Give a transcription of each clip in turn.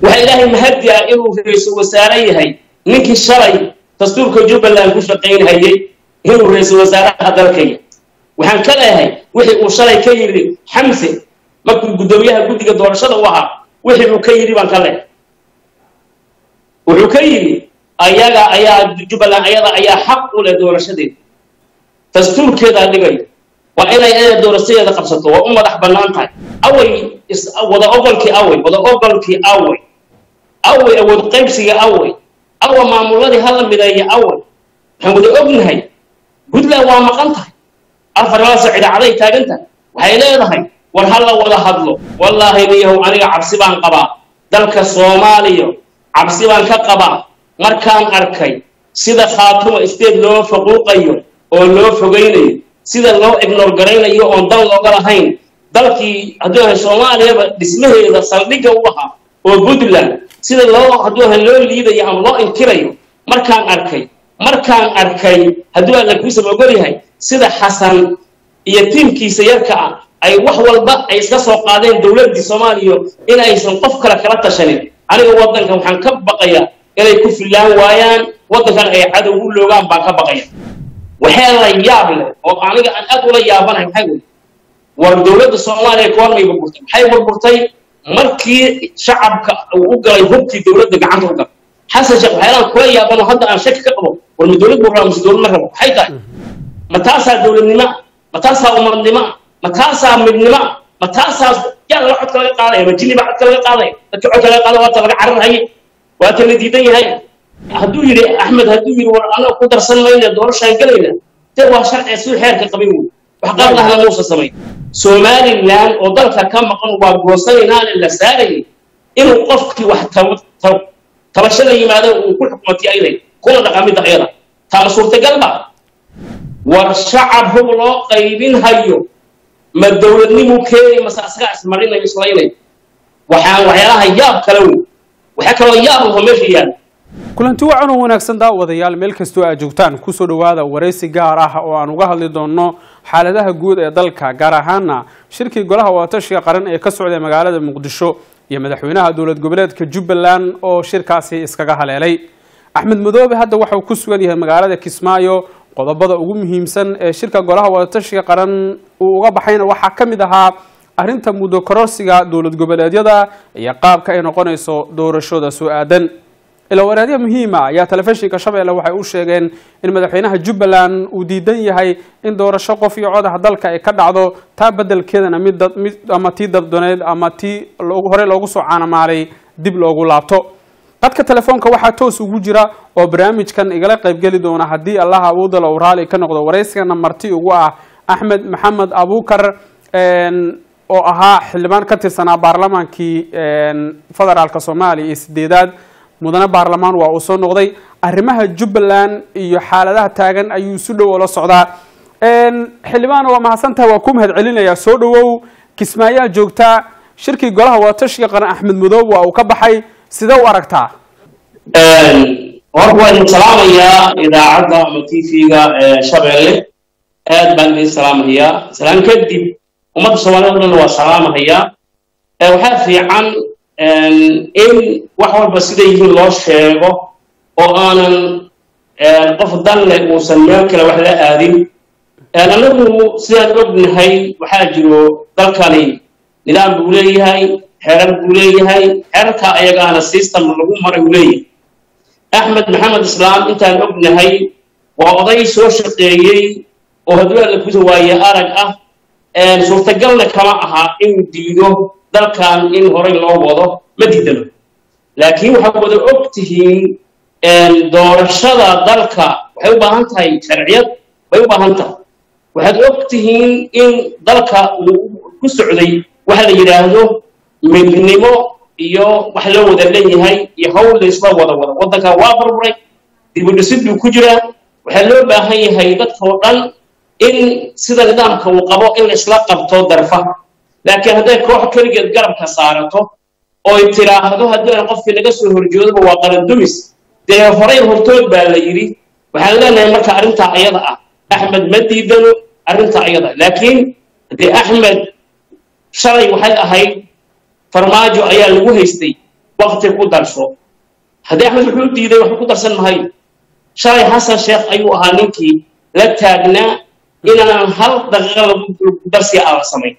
waxaa ilaahay mahadi ah inuu ra-iisul wasaare yahay ninkii shalay dastuurka jubbaland ku shaqaynhayay inuu ra-iisul wasaaraha dalkaya waxaan ka leeyahay wixii uu shalay ka yidhi xamse markuu guddoomiyaha guddiga doorashada u ahaa wixii uu ka yidhi baan ka leeyahay wuxuu ka yidhi ayaga ayaa jubbaland ayada ayaa xaq u leh doorashadeeda dastuurkeedaa dhigaya waa inay ayada doorashadeeda qabsato waa u madax bannaan tahay away wada ogolkii away wada ogolkii away away awood qaybsiga away awa maamuladii hala mideeya away waxaan wada ognahay puntland waa maqan tahay afar laasa cidaacaday taagan tahay waxay leedahay war hala wada hadlo wallaahi niyahow aniga cabsi baan qabaa dalka soomaaliya cabsi baan ka qabaa markaan arkay sida khaatuma state loo faquuqayo oo loo fogaynayo sida loo ignor garaynayo oon dan looga lahayn dalkii hadduu ahay soomaaliyaba dhismaheeda saldhigga u ahaa oo puntland sida loo hadduu ahay loo liidayo ama loo inkirayo markaan arkay markaan arkay hadduu alla kuusan ogol yahay sida xasan iyo tiimkiisa yarka ah ay wax walba ay iska soo qaadeen dowladdii soomaaliya in aysan qof kale kala tashanin aniga waddankan waxaan ka baqayaa inay ku fillaan waayaan waddankan ay cadow u loogaan baan ka baqaya waxee la yaab leh oo aniga aan aad ula yaabanahay maxay wey war dowladda soomaaliya koormay burburtay maxay burburtay markii shacabka uu u galay hubkii dowladda gacanta u galay xasan sheekh waxyaalaan kula yaabano hadda aan shaki ka qabo war ma dowlad buu rabaa mise dowlad ma rabo maxay tahay ma taasaa dowladnimo ma taasaa umadnimo ma taasaa midnimo ma taasaa yaa laga codka laga qaadaya ma jini baa codka laga qaadaya dadka codka laga qaada waata laga cararhaye waata la diidan yahay hadduu yidhi axmed hadduu yidhi war annaga ku darsan mayna doorashaan gelayna dee waa sharciga siduu xeerka qabin wey wax qablahna muusa samay somaliland oo dalka ka maqan waa goosanaynaana la saarayay inuu qofkii wax tabasho la yimaado uu ku xukumatay ayday kuna dhaqamidda ayada taama suurtagal ba war shacab hub loo qaybin hayo ma dowladnimuu keenay mase asagaa ismarinayo islaynayo waxaan waxyaalaha yaab kale wey waxaa kaloo yaab laho meesha yaala kulanti wacan oo wanaagsan daawadayaal meel kastoo aad joogtaan kusoo dhowaada waraysi gaar ah oo aan uga hadli doonno xaaladaha guud ee dalka gaar ahaana shirkii golaha wadatashiga qaran ee ka socday magaalada muqdisho iyo madaxweynaha dowlad goboleedka jubbaland oo shirkaasi iskaga haleelay axmed madoobe hadda waxauu ku sugan yahay magaalada kismaayo qodobada ugu muhiimsan ee shirka golaha wadatashiga qaran uu uga baxayna waxaa ka mid ahaa arrinta muddo kororsiga dowlad goboleedyada iyo qaabka ay noqonayso doorashooda soo aadan ilawaraadyo muhiima ayaa telefishinka shabeelle waxay u sheegeen in madaxweynaha jubbaland uu diidan yahay in doorasho qof iyo codaha dalka ay ka dhacdo taa bedelkeedana mid mid ama tii dabdoneed ama tii horey loogu soo caanamaalay dib loogu laabto qadka telefoonka waxaa toos ugu jira oo barnaamijkan igala qaybgeli doona haddii allaha awoodala uu raali ka noqdo waraysigana marti ugu ah axmed maxamed abuukar oo ahaa xildhibaan ka tirsanaa baarlamaankii federaalk soomaaliya iyo sideedaad mudane baarlamaan waa uu soo noqday arrimaha jubbaland iyo xaaladaha taagan ayuu si dhow oola socdaa xildhibaan waa mahadsantahay waa ku mahad celinayaa soo dhowow kismaayaa joogtaa shirkii golaha wadatashiga qaran axmed madoob waa uu ka baxay sidee u aragtaa horta waan idin salaamayaa idaacadda ama t v-ga shabeelle aad baan idin salaamahayaa salaan kadib ummadda soomaaliyed o dhan waa salaamahayaa waxaa fiican in wax walba siday yihiin loo sheego oo aanan qof dan leh uusan meel kale wax la aadin annagu sidaan ognahay waxaa jiro dalkani nidaam buu leeyahay xeerar buu leeyahay xeerarka ayagaana system lagu maray uu leeyahay axmed maxamed islaam intaan ognahay waa oday soo shaqeeyey oo hadduu alla kusa waaye arag ah suurtagalna kama aha inuu diido dalkan in horey loo wado ma diidano laakiin waxaad wada og tihiin doorashada dalka waxay u baahan tahay sharciyad bay u baahan tahay waxaad og tihiin in dalka uu ku socday waxa la yidhaahdo midnimo iyo wax loo wada leeyahay iyo hawl laysla wada wada waddanka waa burburay dibudhisid buu ku jiraa waxaa loo baahan yahay dadka oo dhan in sida nidaamka uu qabo in la isla qabto darfa laakiin hadday koox keligeed garabka saarato oy tiraahdo haddii aan qofkii laga soo horjeedoba waa qarandumis dee horey hortood baa la yidhi waxaan leenahay marka arrintaa ayada ah axmed ma diidano arrintaa ayada laakiin dee axmed shalay waxay ahayd farmaajo ayaa lagu haystay wakti ku darso haddii axmed wuxuu u diiday waxba ku darsan mahayo shalay xasan sheekh ayuu ahaa ninkii la taagnaa inaan hal daqiiqa lagu darsi aan la samayn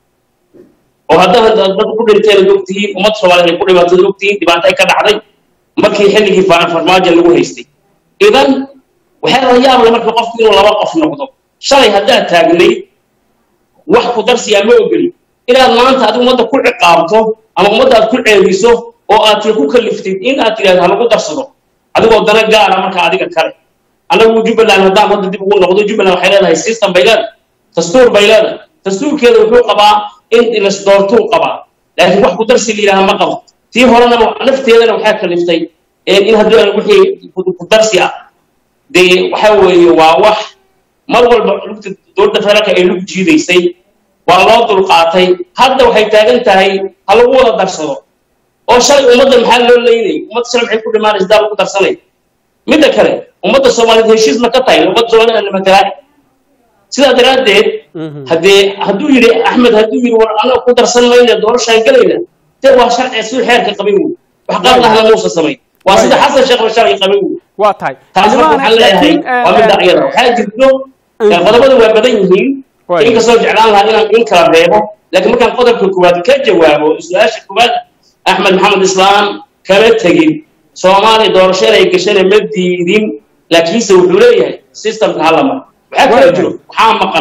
oo haddana dad ku dhinteen ad ogtihiin ummad soomaaliyeed ay ku dhibaatad ogtihiin dhibaato ay ka dhacday markii xilligii farmaajo lagu haystay idan waxay la yaabla marka qofku inuu laba qof noqdo shalay haddaad taagnayd wax ku darsiyaa ma ogeli inaad maanta adigu ummadda ku ciqaabto ama ummadda aad ku ceebiso oo aad tii ku kaliftid in aad tidhahdo halagu darsado adigoo dana gaara marka adiga kale annagu jubbaland haddaan hadda dib ugu noqdo jubbaland waxay leedahay system bay leedahay dastuur bay leedahay dastuurkeeda wuxuu qabaa in ilasdoortuu qabaa laakiin wax ku darsi la yidhaha ma qabo tii horena nafteedana waxaa kaliftay in haddii wixii ku darsi ah dee waxa weeye waa wax mar walba lugta dowladda federaalka ay lug jiidaysay waa loo dulqaatay hadda waxay taagan tahay ha lagu wada darsado oo shalay ummadda maxaa loo leynay ummadda shalay maxay ku dhimaanaysa daa lagu darsanay midda kale ummadda soomaaliyeed heshiis ma ka tahay ummadda soomaaliyed aan matalaa sidaa daraaddeed haddee hadduu yidhi axmed hadduu yidhi war anaga ku darsan mayna doorashaan gelayna dee waa sharci siduu xeerka qabin wey wax qaadnahna muusa samay waa sida xasan sheekh ba sharci qabin wey waa tahay taas marka waxaan leeyahay waa midda iyada waxaa jirto qodobada waa badan yihiin inkastoo jeclaan lahaa inaan in kala reebo laakiin markaan qodobka koowaad ka jawaabo su-aasha koowaad axmed maxamed islaam kama tegin soomaaliya doorasho inay gashana ma diidin laakiinse wuxuu leeyahay systemka hala maro waxaa kala jiro waxaa maqan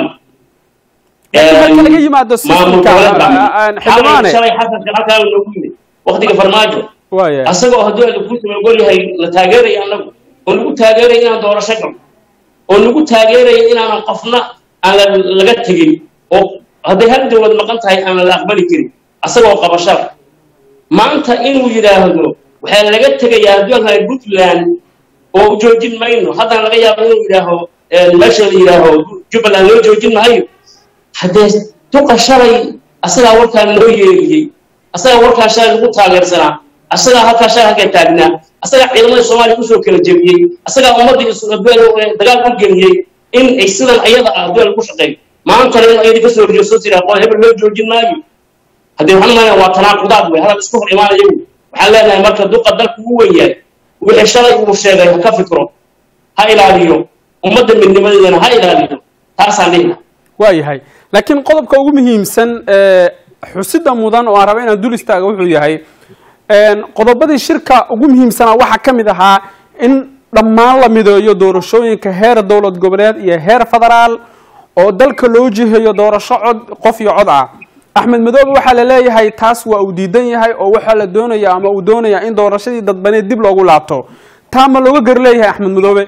marka laga yimaado systemka xildhibaane shalay xasan halkaa noogu yimid waktiga farmaajo asagoo hadduu ala kuusama ogol yahay la taageeraya annagu oo nagu taageeraya inaan doorasho galo oo nagu taageeraya inaanan qofna aan laga tegin oo hadday hal dowlad maqan tahay aan la aqbali karin asagoo qabashada maanta inuu yidhaahdo waxaa laga tegayaa hadduu alhahay puntland oo joojin mayno haddana laga yaabo inuu yidhaaho meesha la yidhaaho jubbaland loo joojin mahayo haddee duqa shalay asagaa warkaa loo yeeriyey asagaa warkaa shalay lagu taageersanaa asagaa halkaa shalay halkaa taagnaa asagaa ciidamada soomaaliya usoo kala jebiyey asagaa ummaddii dagaal u geliyey in ay sidan ayada ah duel ku shaqeeyo maantana in ayadii kasoo horjeeso tiraa qol hebel loo joojin maayo haddii waxaan maanaa waa tanaaqudaad wey hadal isku hor imaanaya wey waxaan leenahay marka duqa dalku u wen yahay wixii shalay uu sheegay ha ka fikro ha ilaaliyo ummadda midnimadeedana ha ilaaliyo taasaan dhihna waa yahay laakiin qodobka ugu muhiimsan xusida mudan oo aan raba inaan dul istaaga wuxuu yahay qodobadii shirka ugu muhiimsanaa waxaa ka mid ahaa in dhammaan la mideeyo doorashooyinka heer dowlad goboleed iyo heer federaal oo dalka loo jiheeyo doorasho cod qof iyo cod ah axmed madoobe waxaa la leeyahay taas waa uu diidan yahay oo waxaa la doonaya ama uu doonaya in doorashadii dadbaneed dib loogu laabto taa ma looga gar leeyahay axmed madoobe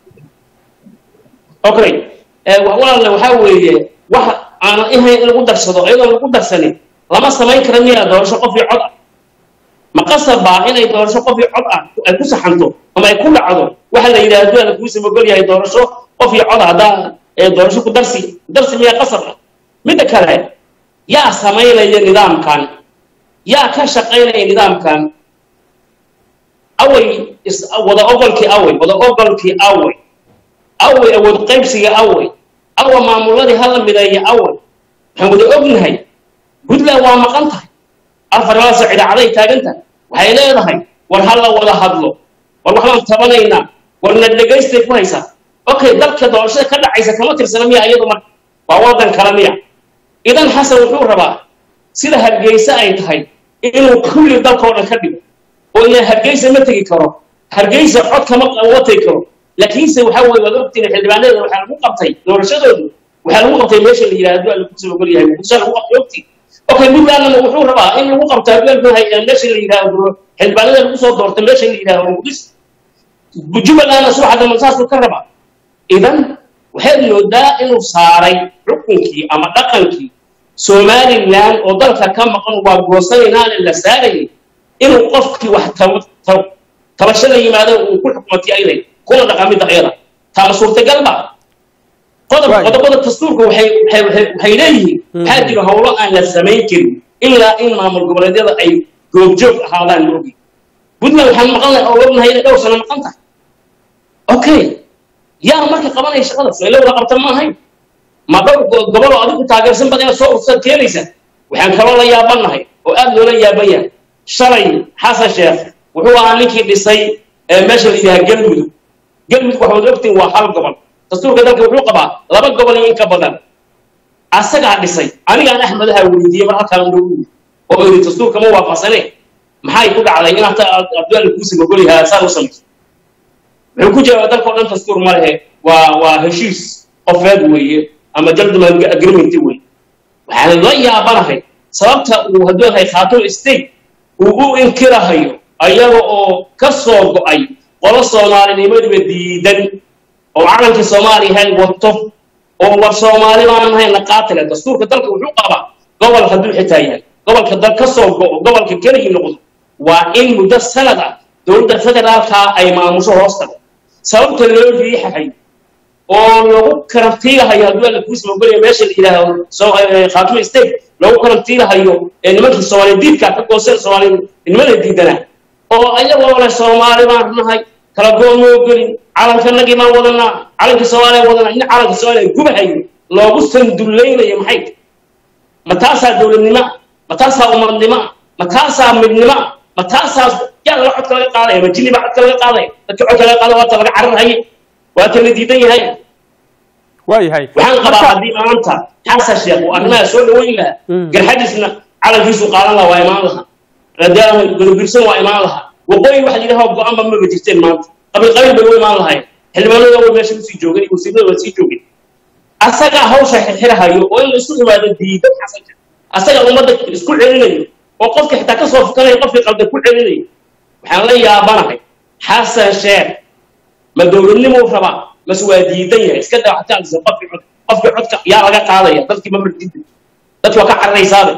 okay walaalle waxaa weeye wax aanan ihayn in lagu darsado iyadoon lagu darsanin lama samayn kara miyaa doorasho qof iyo cod ah ma qasabaa inay doorasho qof iyo cod ah ay ku saxanto ama ay ku dhacdo waxa la yidhahdo duala kuusa mogol yahay doorasho qof iyo cod ah haddaa doorasho ku darsi darsi miyaa qasab ah midda kale yaa samaynaya nidaamkan yaa ka shaqaynaya nidaamkan away wada ogolkii away wada ogolkii away away awood qaybsiga away awa maamuladii hala mideeya away waxaan wada ognahay puntland waa maqan tahay afarlaasa cidaacaday taagan tahay waxay leedahay war ha la wada hadlo war waxbaan tabanaynaa war na dhegaystay ku haysaa okay dalka doorashada ka dhacaysa kama tirsana miya iyadu marka waa waddan kale miya idan xasan wuxuu rabaa sida hargeysa ay tahay inuu kulli dalkao dhan ka dhigo oo ilaa hargeysa ma tegi karo hargeysa cod kama uga tegi karo laakiinse waxa weye waad ogtiin xildhibaaneeda waxaa lagu qabtay doorashadoodu waxaa lagu qabtay meesha la yidhahdo lagu soo ogol yahay muqdisho lagu qabtay ogtiin okay puntlandna wuxuu rabaa in lagu qabto hadduu meesha la yidhahdo xildhibaanada lagu soo doortay meesha la yidhahdo muqdisho jubbalandna subaxa dambe saasuu ka rabaa idan waxaad moodaa inuu saaray xukunkii ama dhaqankii somalilan oo dalka ka maqan waa goosanaynaana la saarayay inuu qofkii wax tabasho la yimaado uu ku xukumatay ayday kuna dhaqamida ayada taama suurtagal ba qodob qodobada dastuurka waxay waxay leeyihiin waxaa jira howlo aan la samayn karin ilaa in maamul goboleedyada ay goobjoog ahaadaan la ogi puntland waxaan maqan oo ognahay inay dhowr sano maqan tahay okay yaa marka qabanaya shaqadaas ila wada qabta ma ahayn ma dhowr goboloo adigu taageersan bad inaad soo ursaad keenaysa waxaan kaloo la yaabanahay oo aad loola yaaban yahay shalay xasan sheekh wuxuu ahaa ninkii dhisay meesha la yidhaha galmudug galmudug waxaad ogtiin waa hal gobol dastuurka dalka wuxuu qabaa laba gobol iyo in ka badan asagaa dhisay anigaan axmedaha weydiiyey mar halkaan ugu oo iri dastuurka ma waafaqsane maxay ku dhacday in hata abdullahi kuusi mogolyaha saa u samayso wuxuu ku jawaaba dalka o dhan dastuur ma lehe waa waa heshiis qofeed weeye ama gentleman agreement weeye waxaan la yaabanahay sababta uu hadduu yahay khaatun state uu u inkirahayo ayaga oo ka soo go'ay qolo soomaalinimadiba diidan oo calankii soomaaliya wato oo war soomaali baan nahayna qaatila dastuurka dalka wuxuu qabaa gobol hadduu xitaa yahay gobolka dal ka soo go'o gobolka keligii noqdo waa in muddo sanad ah dowladda federaalka ay maamusho hoosta sababta loo riixahayo oo lagu karantiilahayo hadduu alla kuusi mogolaya meesha la yidhaahdo khaatuma state lagu karantiilahayo ee nimankii soomaaliya diidka ka goosan soomaalinimada diidanaa oo ayagoo leh soomaali baan nahay kala goon moo gelin calankanagii baan wadanaa calankii soomaaliya wadanaa in calanka soomaaliya gubahayo loogu sandullaynayo maxay ma taasaa dowladnimo ma taasaa umadnimo ma taasaa midnimo ma taasaa yaa laga codka laga qaadaya ma jinni baa codka laga qaadaya dadka codka laga qaadaya waata laga cararhaye waata la diidan yahay waayahay waxaan qabaa haddii maanta xasan sheekh uu arrimaha soo dhaweyn lahaa garxadiisna calankiisu qaadan lahaa waa imaan lahaa radaama gurubirsan waa imaan lahaa waqooyi waxa yidhaha go-aanba maba jirteen maanta qabiil qabiil bay u imaan lahayn xildhibaanada way meesha usii joogeen iyo wasiirada waa sii joogeen asagaa hawsha xirxirahayo oo in la isu imaado diidan xasan sheekh asagaa ummadda isku celinayo oo qofka xitaa ka soo fukanaya qofkii qalda ku celinayo waxaan la yaabanahay xasan sheekh ma dowladnimuu rabaa mase waa diidan yahay iska daa xataa alisa qofkii cod qofkii codka yaa laga qaadaya dadkii ma martida dadki waa ka cararaysaaba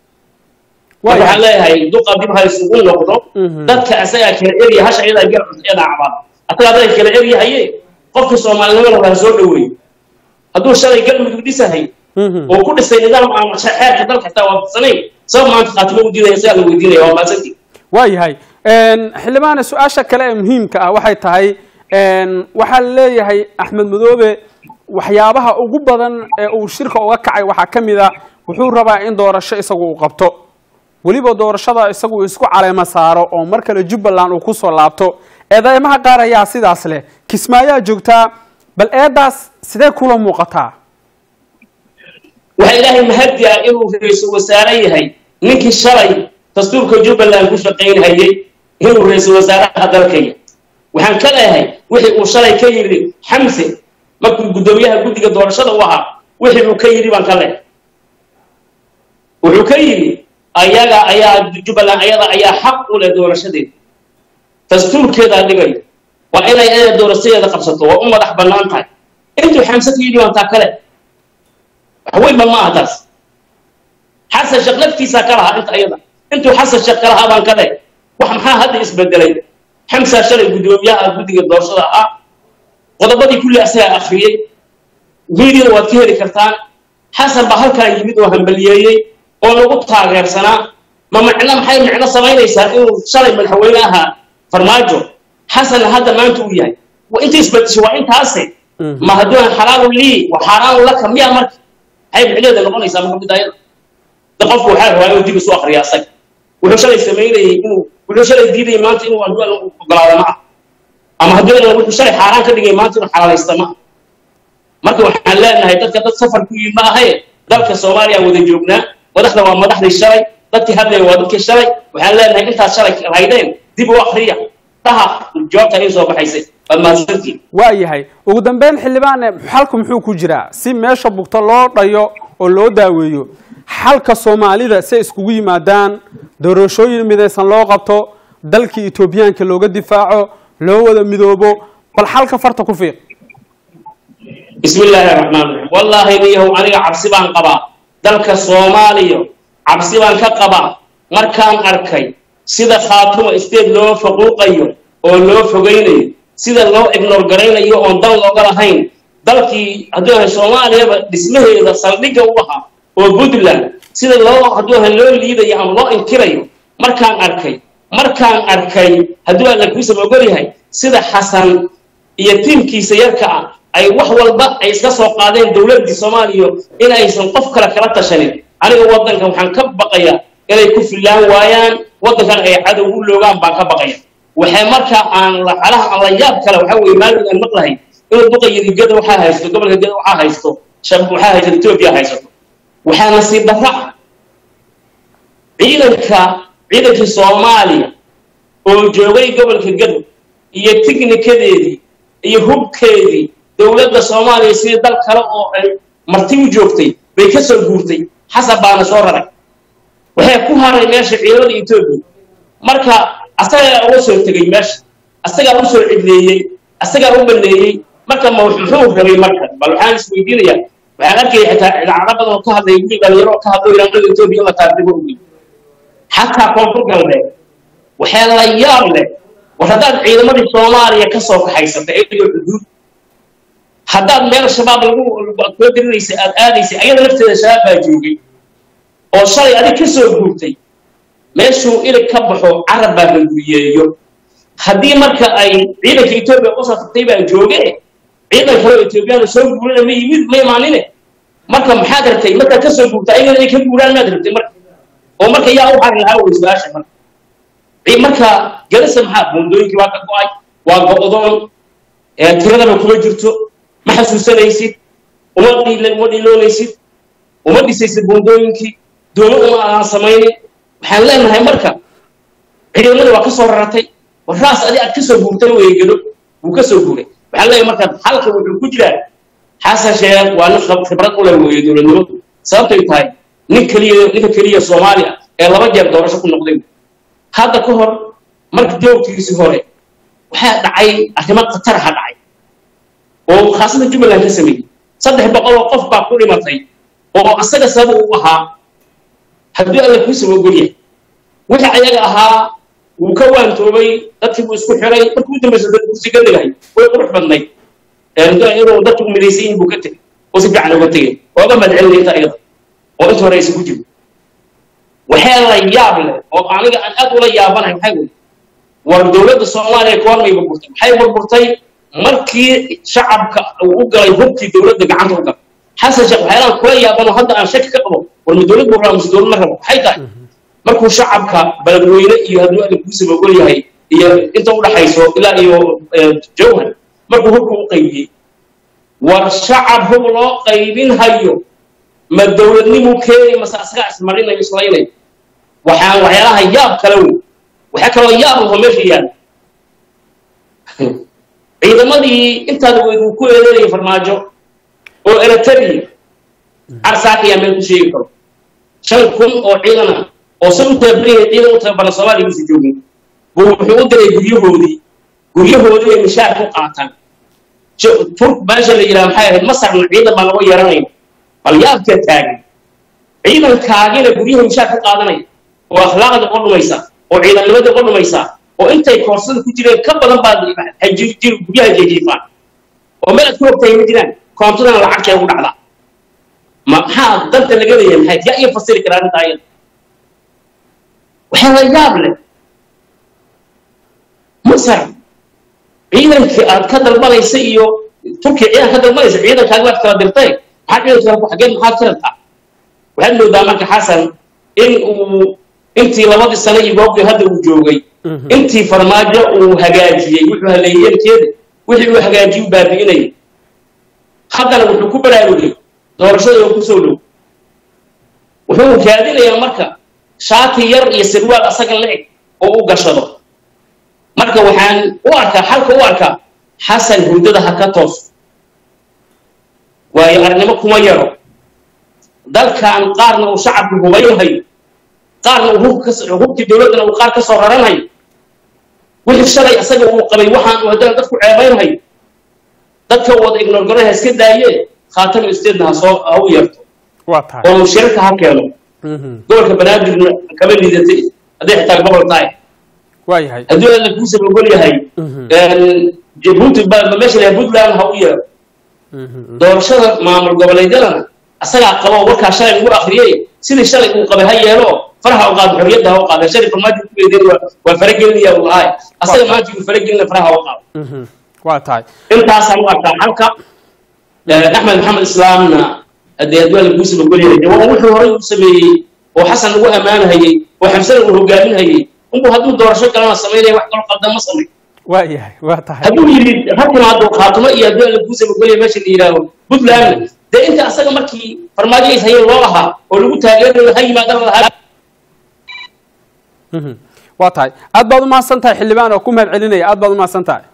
marka waxaan leeyahay duqa dib ha isugu noqdo dadka asagaa kala erya hasha iyadaa gar iyadaa cabaad asaga adaa kala eryahaye qofkii soomaalinimada waa soo dhaweeyo hadduu shalay galmudug dhisahay oo ku dhisay nidaam aan xeerka dalka xitaa waafaqsanayn sabab maanta khaatimo u diidaya sidaa la weydiinaya waa maasantii waayahay xildhibaane su-aasha kale ee muhiimka ah waxay tahay waxaa leeyahay axmed madoobe waxyaabaha ugu badan ee uu shirka uga kacay waxaa ka mid a wuxuu rabaa in doorasho isagu uu qabto weliba doorashada isagu isku caleemo saaro oo mar kale jubbaland uu kusoo laabto eedeymaha qaar ayaa sidaas leh kismaayaa joogtaa bal eedaas sidee kula muuqataa waxaa ilaahay mahadi ah inuu ra-iisul wasaare yahay ninkii shalay dastuurka jubbaland ku shaqaynhayay inuu ra-iisul wasaaraha dalkaya waxaan ka leeyahay wixii uu shalay ka yidhi xamse markuu guddoomiyaha guddiga doorashada u ahaa wixii uu ka yidhi baan ka leehay wuxuu ka yidhi ayaga ayaa jubbaland ayada ayaa xaq u leh doorashadeeda dastuurkeedaa dhigayo waa inay ayada doorashadeeda qabsato waa u madax bannaan tahay intuu xamse ka yidhi baan taa kale waxweynba ma aha taas xasan sheekh laftiisaa ka lahaa inta ayada intuu xasan sheekh ka lahaa baan ka leehay wax maxaa hadda isbedelay xamsaa shalay guddoomiyaha guddiga doorashada ahaa qodobadii kulli asagaa akhriyey miidiyada waad ka heli kartaan xasan baa halkaan yimid oo hambaliyeeyey oo lagu taageersanaa ma micno maxay micno samaynaysaa inuu shalay madaxweyne ahaa farmaajo xasanna hadda maanta uu yahay inta isbedeshay waa intaase ma hadduu xalaalu lii wa xaaraanu laka miyaa marka maxay micneeda noqonaysaa marka bidaayada de qofku waxaa rabaa inuu dib isu akriya asaga wuxuu shalay samaynayay inuu wuxuu shalay diidayay maanta inuu hadduu ogolaado ma ah ama hadduu wuxuu shalay xaaraan ka dhigay maanta inuu xalaalaysta ma ah marka waxaan leenahay dadka dad safar ku yimid ma ahaye dalka soomaaliya wada joognaa madaxda waa madaxdii shalay dadkii hadlaya waa dadkii shalay waxaan leenahay intaad shalay haydeen dib u akriya dhaha jawaabta ay soo baxaysay waad mahadsantiin waayahay ugu dambeyn xildhibaane xalku muxuu ku jiraa si meesha bugto loo dhayo oo loo daaweeyo xalka soomaalida si ay iskugu yimaadaan doorashooyin midaysan loo qabto dalkii etoobiyaanka looga difaaco loo wada midoobo bal xalka farta ku fiiq bismi illaahi raxmaan raxiim wallaahi niyahow aniga cabsi baan qabaa dalka soomaaliya cabsi baan ka qabaa markaan arkay sida khaatuma isteed loo faquuqayo oo loo fogaynayo sida loo ignoor garaynayo oon dan looga lahayn dalkii hadduu ahay soomaaliyaba dhismaheeda saldhigga u ahaa oo puntland sida loo hadduu ahay loo liidayo ama loo inkirayo markaan arkay markaan arkay hadduu alla kuusa ogol yahay sida xasan iyo tiimkiisa yarka ah ay wax walba ay iska soo qaadeen dowladdii soomaaliya in aysan qof kale kala tashanin aniga waddanka waxaan ka baqayaa inay ku fillaan waayaan waddankan ay cadow u loogaan baan ka baqaya waxay markaa aan lacalaha aan la yaab kale waxaa weeye maalin aan maqlahay inuu duqayiri gada waxaa haysto gobolka gada waxaa haysto shab waxaa haysto etoobiya haysato waxaa nasiib darra ah ciidanka ciidankii soomaaliya oo joogay gobolka gado iyo tignikadeedii iyo hubkeedii dowladda soomaaliya sidii dal kale oo ay marti u joogtay bay ka soo guurtay xasan baana soo raray waxay ku haray meesha ciidamada etoobiya marka asagaa uga soo tegey meesha asagaa u soo cidleeyey asagaa u baneeyey marka ma muxuu rabay marka bal waxaan isweydiinayaa waxaan arkaya xitaa idaacado badan oo ka hadlaya wiil dhalinyaro oo ka hadlo iranada etoobiya in la taardibo ogi xataa koonfur galbeed waxaa la yaab leh war haddaad ciidamadii soomaaliya ka soo kaxaysatay iyadoo xuduud haddaad meel shabaab lagu kula dirinaysa aad aadaysay ayada lafteeda shabaab baa joogay oo shalay adig ka soo guurtay meeshuu ilig ka baxo carab baa hanguriyeeyo haddii marka ay ciidanka etoobiya u safartay baa jooge ciidan kaleo etoobiyana soo guurina ma yimid ma imaanine marka maxaad rabtay markaad ka soo guurta ayagana inay ka guuraan maad rabtay marka oo marka yaa u xari lahaa wey su-aasha marka marka galasa maxaa buundooyinkii waa ka go-ay waa go-doon tiradaba kuma jirto ma xasuusanaysid uma uma dhiloonaysid uma dhisaysid buundooyinkii doomo uma aan samaynin waxaan leenahay marka ciidamada waa ka soo raratay war raas adi aad ka soo guurtay weygado wuu ka soo guuray waxaan leeyahay marka halka wuxuu ku jiraa xasan sheekh waa nin khibrad u leh weeye dowladnimadu sababtay tahay nin keliya ninka keliya soomaaliya ee laba jeer doorasho ku noqday hadda ka hor marka joogtigiisii hore waxaa dhacay arrimo khataraha dhacay oo khaasada jubbaland ka sameeyey saddex boqol oo qof baa ku dhimatay oo asaga sabab u ahaa haddii alla kuu saba ogolyahay wixii ayaga ahaa wuu ka waantoobay dadkii buu isku xiray markii u dambaysa kursi ka degahay way qurux badnayd inuu dadku midaysan yihin buu ka tegey oo si fiican uga tegey ooga madcelinay inta ayada oo inta hore aysan ku jiro waxaa la yaab leh oo aniga aan aad ula yaabanahay maxay wey war dowladda soomaaliya koormay burburtay maxay burburtay markii shacabka uu u galay hubkii dowladda gacanta u galay xasan sheekh waxyaalaan kula yaabano hadda aan shaki ka qabo war ma dowlad buu rabaa mise dowlad ma rabo maxay tahay markuu shacabka beledweyne iyo hadduu alla kuusaba ogol yahay iyo inta u dhaxayso ilaa iyo jawhar markuu hubka u qaybiyey war shacab hub loo qaybin hayo ma dowladnimu keenay mase asagaa ismarinayo islaynayo waxaan waxyaalaha yaab kale wey waxaa kaloo yaab laho meesha yaala ciidamadii intaada weyd uu ku eedeynaya farmaajo oo eritrea carsaaka ayaa meel ku sheegi karo shan kun oo ciidan ah oo se u tababaraya ciidan u tababaran soomaaliya uusa joogin buu wuxuu u diray guryahoodii guryahoodii ay mishaar ku qaataan turk meesha la yidhaha maxay ahayd masarna ciidan baa lagu yeeranaya bal yaabka taagan ciidankaagina guryaha mishaar ku qaadanaya oo akhlaaqda uga dhumaysa oo ciidannimada uga dhumaysa oo intay koorsada ku jireen ka badan baad guryaha jeejiifaan oo meel aad ku hogtahay ma jiraan koontadana lacagtay ugu dhacdaa maxaa danta laga leeyahay maxay yaa iyo fasiri karaa arrinta ayada waxaa la yaab leh masar ciidankii aad ka dalbanaysa iyo turkiya ciidan ka dalbanaysa ciidankaaga waad kala dirtay maxaa ciidankaa xageed maxaad ka rabtaa waxaad moodaa marka xasan in uu intii labadii sano iyo goobtii hadda uu joogay intii farmaajo uu hagaajiyey wuxuu haleeyey yankeeda wixii uu hagaajiyey u baabi'inayay haddana wuxuu ku baraarugay doorashada oo kusoo dhow wuxuu raadinayaa marka shaati yar iyo sirwaal asaga la eg oo u gashado marka waxaan u arkaa xalka u arkaa xasan hurdada ha ka toos waayo arnimo kuma yaro dalkan qaarna uu shacabku hubaynahayo qaarna uu hubkii dowladdana uu qaar ka soo raranhayo wixii shalay asaga uu qabay waxaan uu haddana dadku ceebaynhayo dadka wada ignorgaraha iska daayee khaatama isteedna ha soo ha u yeerto waa tahay oo mushirarka ha keeno gobolka banaadirna kama liidatay hadday xitaa gobol tahay waa yahay haddii alla kuusaba ogol yahay jabuuti ba meesha lahaa puntland ha u yeero doorashada maamul goboleedyadana asagaa qabo warkaa shalay lagu akriyey sidii shalay uu qabay ha yeelo faraha u qaado xorriyadda ha u qaado shalay farmaajo ku eedeen waa faragelinaya uu lahaay asaga maanta uu faragelina faraha u qaado waa tahay intaasaan u arkaa xalka axmed maxamed islaamna haddii haddii alla kuusaba ogol yahay waa wuxuu horey u sameeyey oo xasan lagu ammaanhayey oo xamsana uu hogaaminhayey unbu hadduu doorasho galana samaynaya wax kaloo qaldan ma samay waa yahay waa tahay hadduu yidhi ragkuna hadduu khaatumo iyo hadduu alla kuu samagolaya meesha la yidhaaho puntlandna dee inta asaga markii farmaajo is hayeen loo lahaa oo lagu taageerayo ha yimaadana lahaa Mhm. waa tahay aad baad umahadsan tahay xildhibaan oo ku mahad celinaya aad baad umahadsan tahay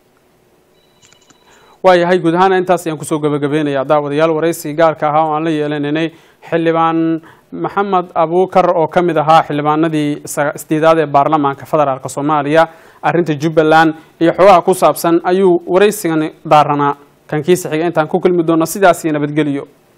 waayahay guud ahaana intaas ayaan kusoo gabagabeynaya daawadayaal waraysi gaarka ahaa oo aan la yeelanaynay xildhibaan maxamed abuukar oo ka mid ahaa xildhibaanadii sa- isdiidaad ee baarlamaanka federaalk soomaaliya arrinta jubbaland iyo xogaha ku saabsan ayuu waraysigani daaranaa kan kiisa xiga intaan ku kulmi doono sidaas iyo nabadgeliyo